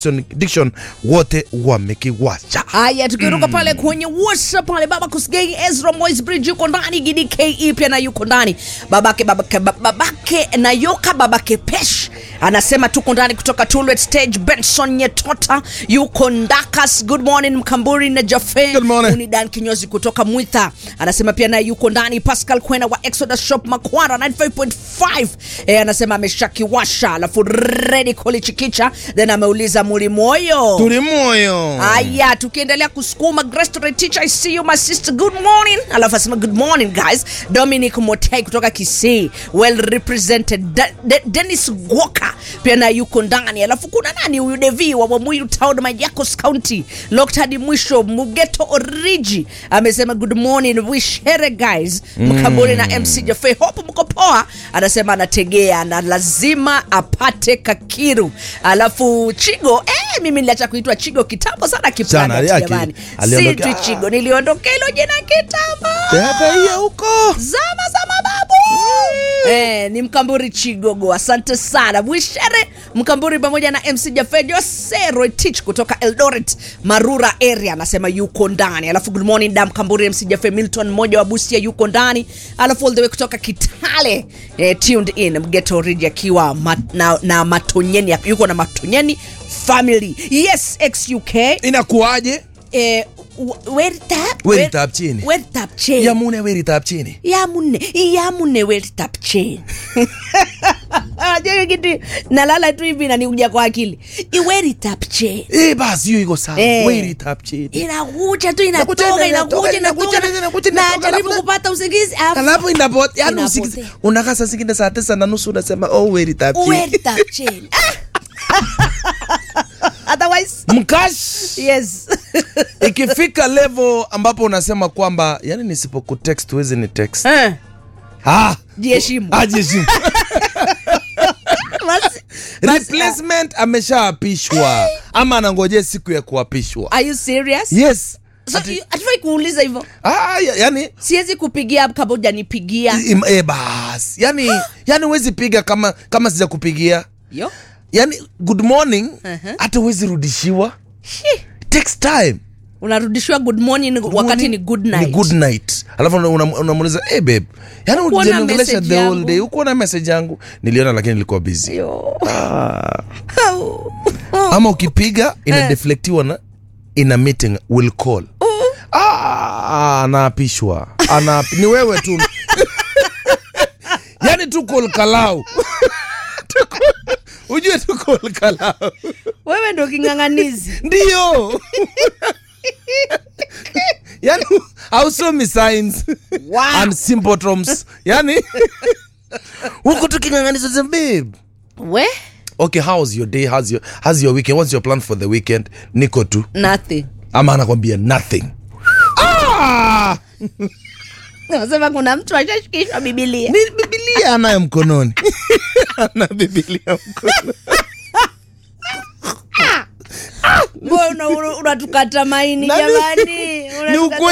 Diction wote wamekiwacha. Haya, tukiruka pale kwenye WhatsApp pale, baba Kusgei Ezra Moise Bridge yuko ndani, Gidi KE pia na yuko ndani, babake babake babake na Yoka babake Pesh anasema tuko ndani kutoka Tulwet Stage. Benson Nyetota yuko Ndakas, good morning Mkamburi na Jafe Good morning. Unidan kinyozi kutoka Mwitha anasema pia naye yuko ndani. Pascal Kwena wa Exodus Shop Makwara 95.5 eh, anasema ameshakiwasha, alafu ready kolichikicha, then ameuliza muli moyo Tuli moyo. Aya, tukiendelea kusukuma Grace teacher, I see you my sister, good morning. Alafu asema good morning guys. Dominic Motei kutoka Kisii, well represented. De De Dennis Gwoka pia na yuko ndani. Alafu kuna nani huyu Devi wa Wamuyu Town, Machakos County, locked hadi mwisho. Mugeto Origi amesema good morning, wish here guys. Mkaburi na MC Jaffe, hope mko poa. Anasema anategea na lazima apate kakiru. Alafu Chigo, eh, mimi niliacha kuitwa Chigo kitambo sana Sana, kiplanet yake, jamani. aliondoke- Si tu Chigo, niliondokea hilo jina kitambo. Hata hiyo huko. Zama za mababu. Eh, ni Mkamburi Chigogo, asante sana Bwishere Mkamburi pamoja na MC Jaffe Jose Roitich kutoka Eldoret Marura area anasema yuko ndani. Alafu good morning da Mkamburi MC Jaffe Milton mmoja wa Busia yuko ndani. Alafu all the way kutoka Kitale eh, tuned in Mgeto Rigi akiwa mat, na, na Matonyeni yuko na Matonyeni family. Yes, XUK Inakuwaje? eh, w- weritap Weritap chini. weritap chini Yamune weritap chini. yamune yamune weritap chini Unajua hiyo kitu nalala tu hivi naniuja kwa akili iweritap chini Eh, basi hiyo iko sawa. Eh. Weritap chini. inakuja tu Inakuja, inatoka inatoka, inakuja inakuja, inatoka inakuja, inatoka, najaribu alafu- kupata usingizi alafu Alafu inapotea. Yaani Inapotea. usikize. Unakaa saa zingine saa tisa na nusu unasema oh weritap chini. weritap chini otherwise Mkash. yes Ikifika level ambapo unasema kwamba yani nisipokutext huwezi ni text. Eh, Ah. jiheshimu Ajishimu. Basi- Replacement ameshaapishwa ama anangojea siku ya kuapishwa. are you serious Yes. so you- hatufai kuuliza hivyo Ah, ya- yani siwezi kupigia kabla hujanipigia im- eh, bas. Yani yani huwezi piga kama kama sija kupigia. yo Yani good morning Uh-huh. hata huwezi rudishiwa. Shi. Takes time. unarudishiwa good morning wakati Morning ni good night Ni good night. Alafu una- una- unamuuliza, "Eh babe, yani Hukuona ujaniongelesha message the whole yangu?" day. Ukuona message yangu? Niliona lakini nilikuwa busy. Yo. Ah. ama ukipiga inadeflectiwa na in a meeting will call ah, anaapishwa Ana, ni wewe tu yani tu call kalau Tu call- ujue tu call kalau wewe ndo king'ang'anizi ndio yani hausomi signs Wow. and symptoms yani huku tuking'ang'aniza sema, babe we okay how's your day how's your, how's your weekend what's your plan for the weekend niko tu nothing ama anakwambia nothing ah! nasema kuna mtu ashashikishwa bibilia ni bibilia anayo mkononi ana bibilia mkononi mbona unatukata maini Nani- jamani ni Unatukata ukweli